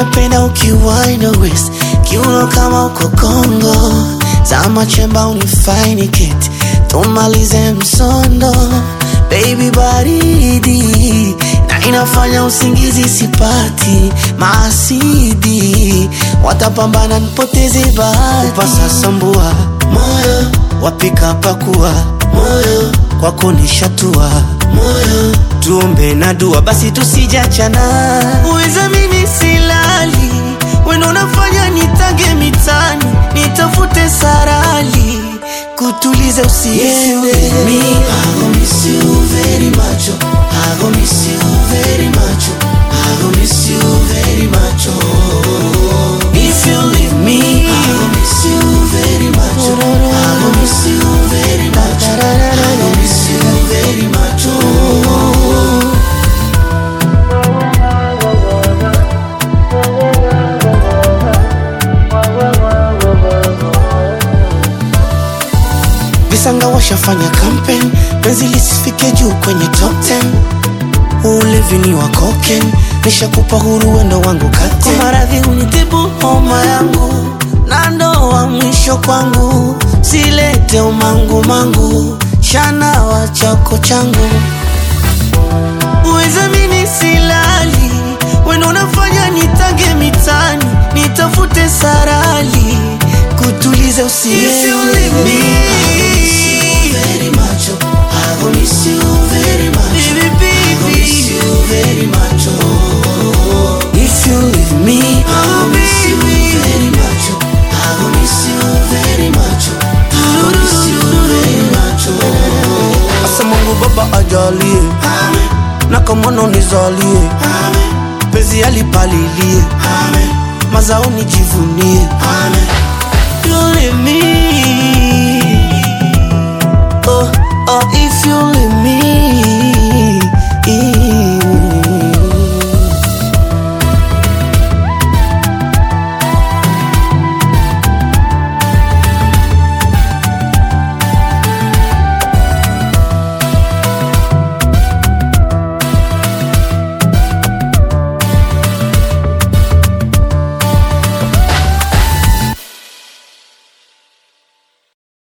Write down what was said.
napenda ukiwaina west kiuno kama uko Kongo, zama chemba unifaini keti tumalize msondo, baby baridi na inafanya usingizi sipati, maasidi watapambana nipoteze bahati, upasa sambua moyo wapika pakua moyo kwako nishatua moyo tuombe na dua basi tusijachana uweza mimi silali wendo unafanya nitage mitani nitafute sarali kutuliza usiende me, I gon' miss you very much oh. I gon' miss you very much oh. I gon' miss you very much oh. If you leave me I gon' miss you very much oh. I gon' miss you very much oh. I gon' miss you very much oh. Visanga washafanya campaign, penzi lisifike juu kwenye top 10. Ulevi ni wa cocaine, nishakupa huru wendo wangu kate. Kwa maradhi unitibu homa yangu, na ndoa mwisho kwangu, silete umangu mangu, shana wa chako changu. Uweza mimi silali, wendo unafanya nitage mitani, nitafute sarali, kutuliza usiende. very much. Oh. I gon' miss you very much. Baby, baby. I gon' miss you very much. Oh. If you leave me, I gon' miss you very much. Oh. I gon' miss you very much. Oh. I gon' miss you very much. Oh. Asa Mungu Baba ajalie na kamono nizalie pezi alipalilie mazao nijivunie You leave me